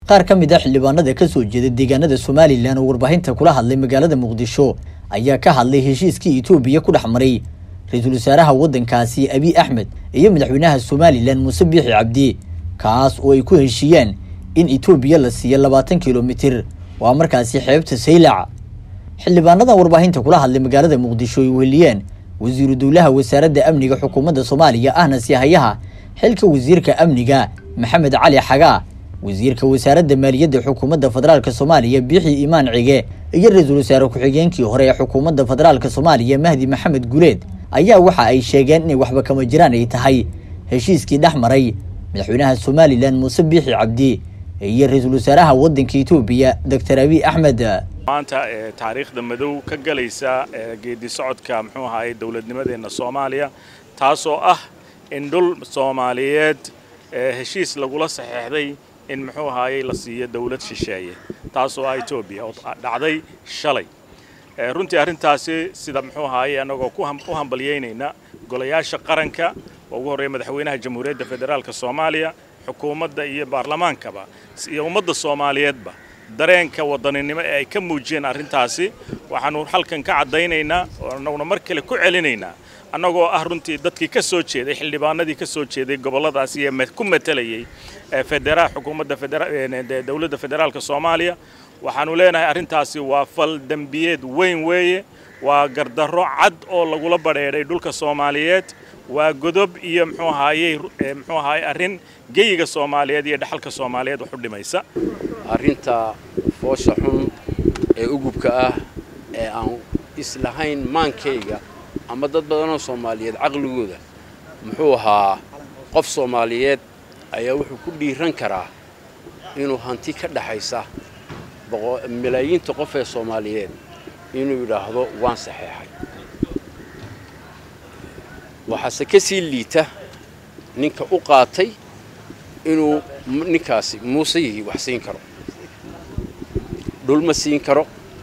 qaar ka mid a xildhibaanada ka soo jeeda deegaanada somalilan oo warbaahinta kula hadlay magaalada muqdisho ayaa ka hadlay heshiiskii etoobiya ku dhex maray ra-iisul wasaaraha waddankaasi abiy axmed iyo madaxweynaha somalilan muuse biixi cabdi kaas oo ay ku heshiiyeen in etoobiya la siiyo labaatan kilomitir waa markaasi xeebta saylac xildhibaanadan warbaahinta kula hadlay magaalada muqdisho ay weheliyeen wasiiru dowlaha wasaaradda amniga xukuumadda soomaaliya ahna sihayaha xilka wasiirka amniga maxamed cali xagaa wasiirka wasaaradda maaliyadda xukuumadda federaalk soomaaliya biixi imaan cige iyo ra-iisul wasaare ku-xigeenkii hore ee xukuumadda federaalk soomaaliya mahdi maxamed guleed ayaa waxa ay sheegeen inay waxba kama jiraan ay tahay heshiiskii dhex maray madaxweynaha somalilan muuse biixi cabdi iyo ra-iisul wasaaraha waddanka etoobiya doctor abiy axmed maanta ee taariikhda madow ka galaysa geedi socodka muxuu ahaayey dowladnimadeenna soomaaliya taasoo ah in dhul soomaaliyeed heshiis lagula saxeexday in muxuu ahaayey la siiyo dowlad shisheeye taasoo ah etoobiya oo dhacday shalay runtii arrintaasi sida muxuu ahaayey annagoo u hambalyeynayna golayaasha qaranka oo ugu horreeya madaxweynaha jamhuuriyadda federaalk soomaaliya xukuumadda iyo baarlamaankaba iyo ummadda soomaaliyeedba dareenka wadaninimo ee ay ka muujiyeen arrintaasi waxaanu halkan ka caddaynaynaa oo annaguna mar kale ku celinaynaa annagoo ah runtii dadkii ka soo jeeday xildhibaanadii ka soo jeeday gobolladaasi ee ku matalayay federa xukuumadda dowladda federaalka soomaaliya waxaanu leenahay arrintaasi waa fal dembiyeed weyn weeye waa gardarro cad oo lagula badheedhay dhulka soomaaliyeed waa godob iyo muxuu ahaayey muxuu ahaayey arrin geyiga soomaaliyeed iyo dhaxalka soomaaliyeed wax u dhimaysa arrinta foosha xun ee ugubka ah ee aan islahayn maankayga ama dad badanoo soomaaliyeed caqligooda muxuu ahaa qof soomaaliyeed ayaa wuxuu ku dhiiran karaa inuu hanti ka dhaxaysa malaayiinta qof ee soomaaliyeed inuu yidhaahdo waan saxeexay waxaase ka sii liita ninka u qaatay inuu ninkaasi muuse yihi wax siin karo dhul ma siin karo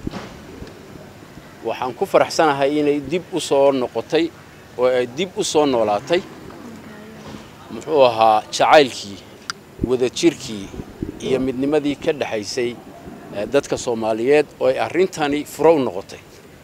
waxaan ku faraxsanahay inay dib u soo noqotay oo ay dib u soo noolaatay muxuu ahaa jacaylkii wadajirkii iyo midnimadii ka dhexaysay dadka soomaaliyeed oo ay arrintani furow noqotay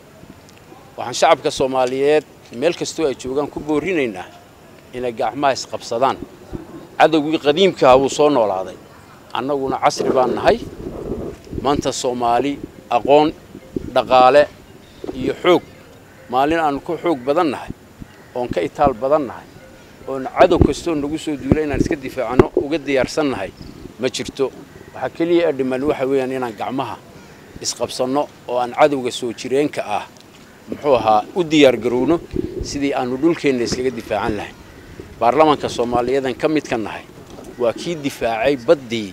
waxaan shacabka soomaaliyeed meel kastoo ay joogaan ku boorinaynaa inay gacmaha isqabsadaan cadowgii qadiimkaha wuu soo noolaaday annaguna casri baan nahay maanta soomaali aqoon dhaqaale iyo xoog maalin aanu ka xoog badan nahay oon ka itaal badan nahay oon cadow kastoo nagu soo duula inaan iska difaacano uga diyaarsan nahay ma jirto waxaa keliya ee dhiman waxa weeyaan inaan gacmaha isqabsanno oo aan cadowga soo jireenka ah muxuu ahaa u diyaargarowno sidii aanu dhulkeenna iskaga difaacan lahayn baarlamaanka soomaaliyeedan ka midka nahay waa kii difaacay baddii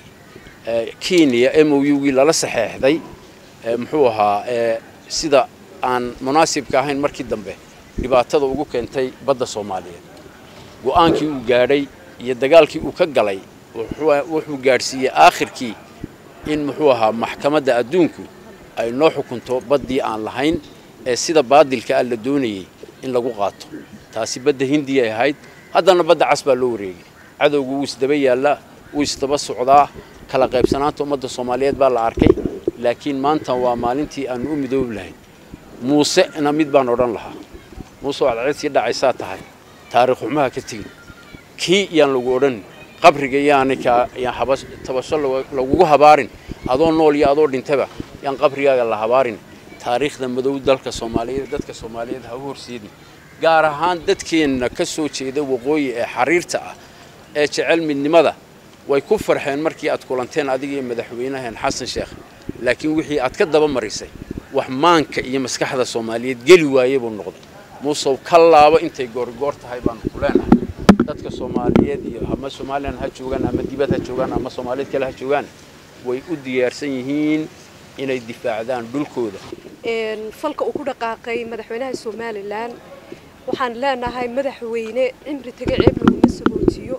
kenya m o u-gii lala saxeexday muxuu ahaa sida aan munaasibka ahayn markii dambe dhibaatada ugu keentay badda soomaaliyeed go'aankii uu gaadhay iyo dagaalkii uu ka galay wuxuu gaadhsiiyey aakhirkii in muxuu ahaa maxkamadda adduunku ay noo xukunto baddii aan lahayn ee sida baadilka ah la doonayey in lagu qaato taasi badda hindiya ay ahayd haddana badda cas baa loo wareegay cadowgu wuu isdaba yaallaa wuu isdaba socdaa kala qaybsanaanta ummadda soomaaliyeed baa la arkay laakiin maanta waa maalintii aanu u midoobi lahayn muusena mid baan odhan lahaa muuse waad cid sii dhacaysaa tahay taariikh xumaha ka tegin kii yaan lagu odhan qabriga yaani tabasho lagugu habaarin adoo nool iyo adoo dhintaba yaan qabrigaaga la habaarin taariikhda madow dalka soomaaliyeed dadka soomaaliyeed ha u horseedin gaar ahaan dadkeenna ka soo jeeda waqooyi ee xariirta ah ee jecel midnimada way ku farxeen markii aad kulanteen adiga iyo madaxweynaheen xasan sheekh laakiin wixii aad ka daba marisay wax maanka iyo maskaxda soomaaliyeed geli waaye buu noqday muusow ka laabo intay goorgoor tahay baanu ku leenahay dadka soomaaliyeed iyo ama somalilan ha joogaan ama dibad ha joogaan ama soomaaliyeed kale ha joogaan way u diyaarsan yihiin inay difaacdaan dhulkooda falka uu ku dhaqaaqay madaxweynaha somalilan waxaan leenahay madaxweyne cimri taga ceeb laguma sagootiyo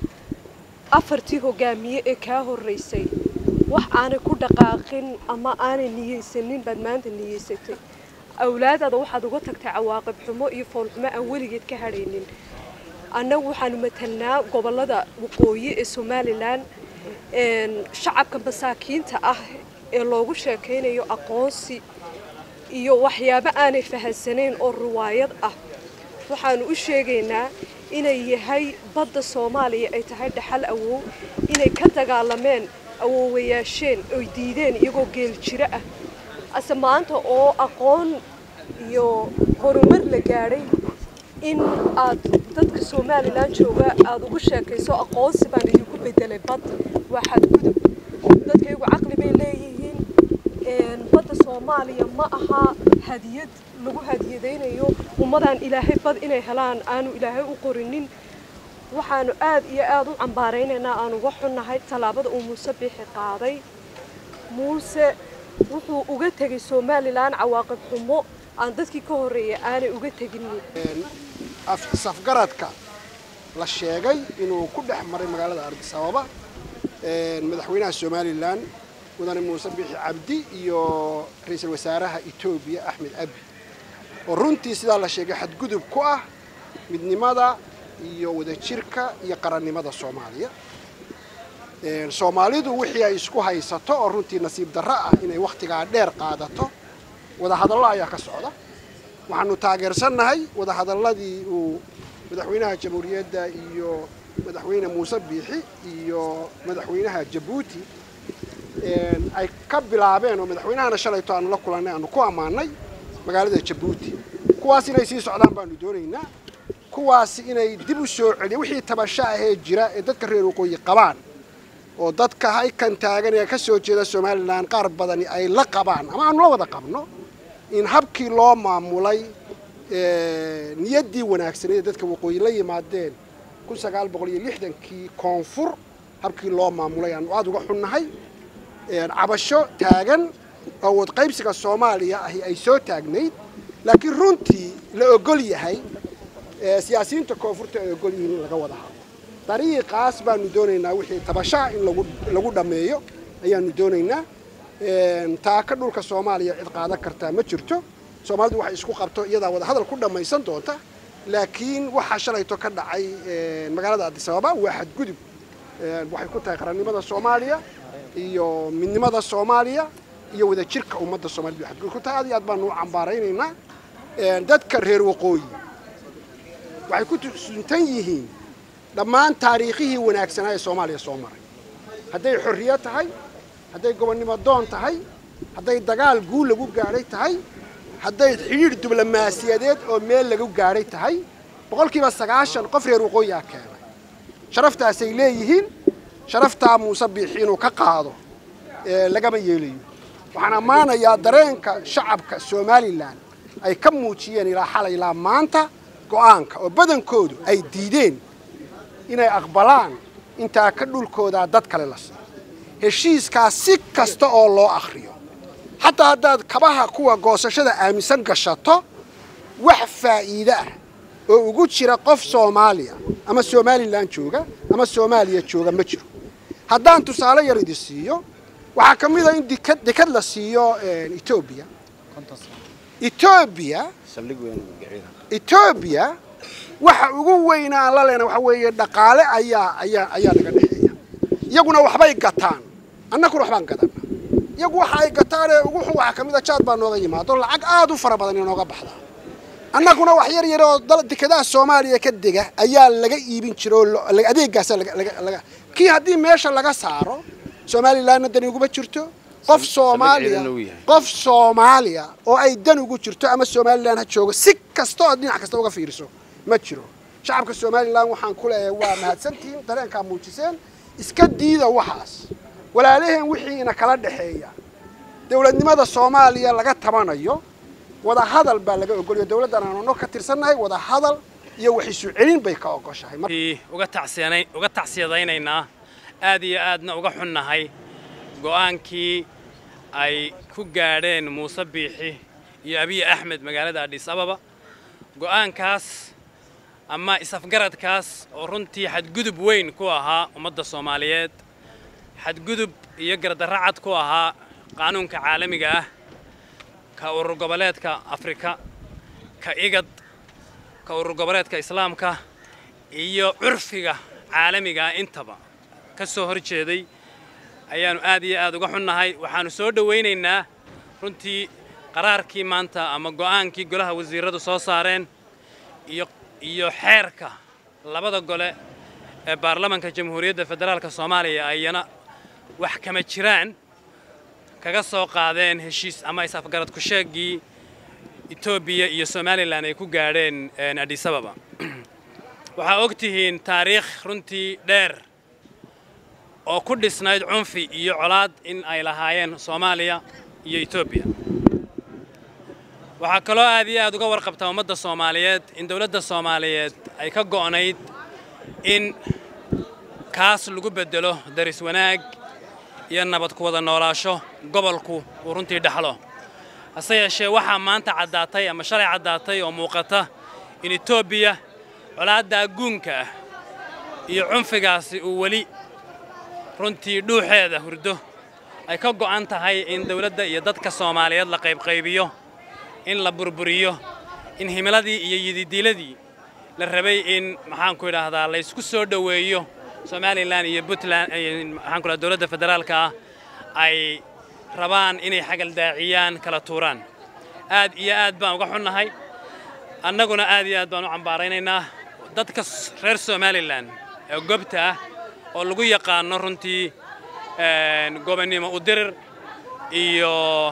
afartii hogaamiye ee kaa horraysay wax aanay ku dhaqaaqin ama aanay niyeysanin baad maanta niyeysatay awlaadaada waxaad uga tagtay cawaaqib xumo iyo foolxumo aan weligeed ka hadhaynin annagu waxaanu matalnaa gobollada waqooyi ee somalilan shacabka masaakiinta ah ee loogu sheekaynayo aqoonsi iyo waxyaabo aanay fahansanayn oo riwaayad ah waxaanu u sheegaynaa inay yahay badda soomaaliya ay tahay dhaxal awow inay ka dagaalameen awoowayaasheen oy diideen iyagoo geel jiro ah ase maanta oo aqoon iyo horumar la gaadhay in aad dadka somalilan jooga aada ugu sheekayso aqoonsi baan idinku bedelay bad waa xadgudub dadkaygu caqli bay leeyihiin badda soomaaliya ma aha hadiyad lagu hadiyadaynayo ummadaan ilaahay bad inay helaan aanu ilaahay u qorinin waxaanu aad iyo aada u cambaaraynaynaa aan uga xunnahay tallaabada uu muuse biixi qaaday muuse wuxuu uga tegay somalilan cawaaqib xumo aan dadkii ka horreeyay aanay uga teginin safgaradka la sheegay inuu ku dhex maray magaalada ardis ababa madaxweynaha somalilan mudane muuse biixi cabdi iyo ra-iisul wasaaraha etoobiya axmed abi oo runtii sidaa la sheegay xadgudub ku ah midnimada iyo wadajirka iyo qarannimada soomaaliya soomaalidu wixii ay isku haysato oo runtii nasiib darro ah inay wakhtigaa dheer qaadato wadahadallo ayaa ka socda waxaanu taageersannahay wadahadalladii uu madaxweynaha jamhuuriyadda iyo madaxweyne muuse biixi iyo madaxweynaha jabuuti ay ka bilaabeen oo madaxweynahana shalayto aanu la kulannay aanu ku ammaanay magaalada jabuuti kuwaas inay sii socdaan baanu doonaynaa kuwaasi inay dib u soo celiya wixii tabasho ahee jira ee dadka reer waqooyi qabaan oo dadka haykan taagan ee ka soo jeeda somalilan qaar badani ay la qabaan ama aanu la wada qabno in habkii loo maamulay niyaddii wanaagsaneed ee dadka waqooyi la yimaadeen kun sagaal boqol iyo lixdankii koonfur habkii loo maamulay aanu aada uga xunnahay cabasho taagan oo wadqaybsiga soomaaliya ahi ay soo taagnayd laakiin runtii la ogol yahay siyaasiyiinta koonfurta ay ogol yihiin in laga wada hadlo dariiqaas baanu doonaynaa wixii tabashaha in lagu dhammeeyo ayaanu doonaynaa taaka dhulka soomaaliya cid qaadan kartaa ma jirto soomaalidu waxay isku qabto iyadaa wada hadal ku dhammaysan doonta laakiin waxaa shalayto ka dhacay magaalada addis ababa waa xadgudub waxay ku tahay qarannimada soomaaliya iyo midnimada soomaaliya iyo wadajirka ummadda soomaaliyed bay xadgudub ku tahay aad iyo aad baanu u cambaaraynaynaa dadka reer waqooyi waxay ku suntan yihiin dhammaan taariikhihii wanaagsanaa ee soomaaliya soo maray hadday xorriyo tahay hadday gobonnimo doon tahay hadday dagaal guul lagu gaadhay tahay hadday xidhiidh diblomaasiyadeed oo meel lagu gaadhay tahay boqolkiiba sagaashan qof reer waqooyiaa keenay sharaftaasay leeyihiin sharaftaa muuse biixi inuu ka qaado lagama yeelayo waxaan ammaanayaa dareenka shacabka somalilan ay ka muujiyeen ilaa xalay ilaa maanta go'aanka oo badankoodu ay diideen inay aqbalaan intaa ka dhulkoodaa dad kale la siiyo heshiiskaa si kasta oo loo akhriyo xataa haddaad kabaha kuwa goosashada aaminsan gashato wax faa'iide ah oo ugu jira qof soomaaliya ama somalilan jooga ama soomaaliya jooga ma jiro haddaan tusaale yar idi siiyo waxaa ka mid a in dekad dekad la siiyo etoobiya etoobiya etoobiya waxa ugu weyna aan la lehna waxa weeye dhaqaale ayaa ayaa ayaa naga dhexeeya iyaguna waxbay gataan annaguna waxbaan gadana iyagu waxa ay gataanee ugu xun waxaa ka mid a jaad baa nooga yimaado lacag aada u fara badan inooga baxdaa annaguna wax yar yar oo dekadaha soomaaliya ka dega ayaa laga iibin jira oo adeegaasa laga kii haddii meesha laga saaro somalilanna dani uguma jirto qof soomaaliya qof soomaaliya oo ay dan ugu jirto ama somalilan ha joogo si kasta oo dhinac kasta uga fiiriso ma jiro shacabka somalilan waxaan ku leeyahay waa mahadsantihiin dareenkaa muujiseen iska diida waxaas walaalaheen wixiina kala dhexeeya dowladnimada soomaaliya laga tabanayo wada hadal baa laga ogolaya dowladdan aanano ka tirsannahay wada hadal iyo wax isu celin bay ka ogoshahay uga tacsiyadaynaynaa aad iyo aadna uga xunnahay go'aankii ay ku gaadheen muuse biixi iyo abiy axmed magaalada adhis ababa go'aankaas ama isafgaradkaas oo runtii xadgudub weyn ku ahaa ummadda soomaaliyeed xadgudub iyo gardarro cad ku ahaa qaanuunka caalamiga ah ka urur goboleedka afrika ka igad ka urur goboleedka islaamka iyo curfiga caalamiga ah intaba ka soo hor jeeday ayaannu aad iyo aad uga xunnahay waxaannu soo dhowaynaynaa runtii qaraarkii maanta ama go'aankii golaha wasiirradu soo saareen iyo iyo xeerka labada gole ee baarlamanka jamhuuriyadda federaalka soomaaliya ayana wax kama jiraan kaga soo qaadeen heshiis ama is-afgarad ku sheegii etoobiya iyo somalilan ay ku gaadheen adhisababa waxaa og tihiin taariikh runtii dheer oo ku dhisnayd cunfi iyo colaad in ay lahaayeen soomaaliya iyo etoobiya waxaa kaloo aad iyo aad uga warqabtaa ummadda soomaaliyeed in dowladda soomaaliyeed ay ka go'nayd in kaas lagu beddelo daris wanaag iyo nabad ku wada noolaasho gobolku uu runtii dhexlo hase yeeshee waxaa maanta caddaatay ama shalay caddaatay oo muuqata in etoobiya colaaddaa guunka ah iyo cunfigaasi uu weli runtii dhuuxeeda hurdo ay ka go'an tahay in dawladda iyo dadka soomaaliyeed la qaybqaybiyo in la burburiyo in himiladii iyo yididiiladii la rabay in maxaanku idhaahdaa la ysku soo dhoweeyo somalilan iyo puntland maxaanku idhahda dowladda federaalka ah ay rabaan inay xagaldaaciyaan kala tuuraan aad iyo aad baan uga xunnahay annaguna aad iyo aad baan u cambaaraynaynaa dadka reer somalilan ee gobta ah oo lagu yaqaano runtii gobonnimo udirir iyo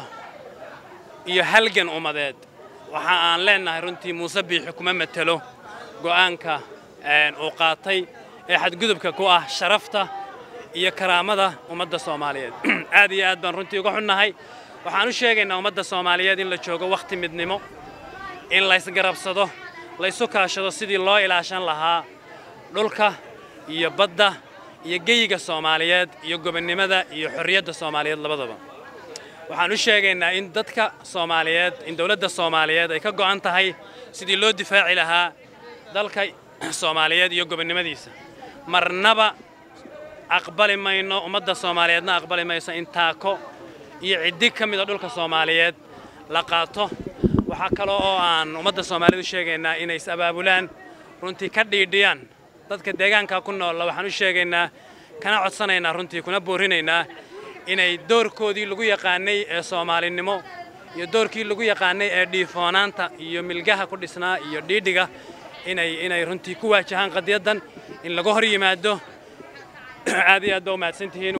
iyo halgan ummadeed waxa aan leennahay runtii muuse biixi kuma matelo go'aanka uu qaatay ee xadgudubka ku ah sharafta iyo karaamada ummadda soomaaliyeed aad iyo aad baan runtii uga xunnahay waxaan u sheegaynaa ummadda soomaaliyeed in la joogo wakhti midnimo in laysgarabsado laysu kaashado sidii loo ilaashan lahaa dhulka iyo badda iyo geyiga soomaaliyeed iyo gobonnimada iyo xorriyadda soomaaliyeed labadaba waxaan u sheegaynaa in dadka soomaaliyeed in dowladda soomaaliyeed ay ka go'an tahay sidii loo difaaci lahaa dalka soomaaliyeed iyo gobonnimadiisa marnaba aqbali mayno ummadda soomaaliyeedna aqbali mayso in taako iyo ciddi ka mida dhulka soomaaliyeed la qaato waxaa kaloo oo aan ummadda soomaaliyeed u sheegaynaa inay is abaabulaan runtii ka dhiidhiyaan dadka deegaanka ku noolla waxaan u sheegaynaa kana codsanaynaa runtii kuna boorinaynaa inay doorkoodii lagu yaqaanay ee soomaalinimo iyo doorkii lagu yaqaanay ee dhiifoonaanta iyo milgaha ku dhisnaa iyo dhiidhiga inay inay runtii ku waajahaan qadiyaddan in laga hor yimaado aad iyo aad baa u mahadsantihiin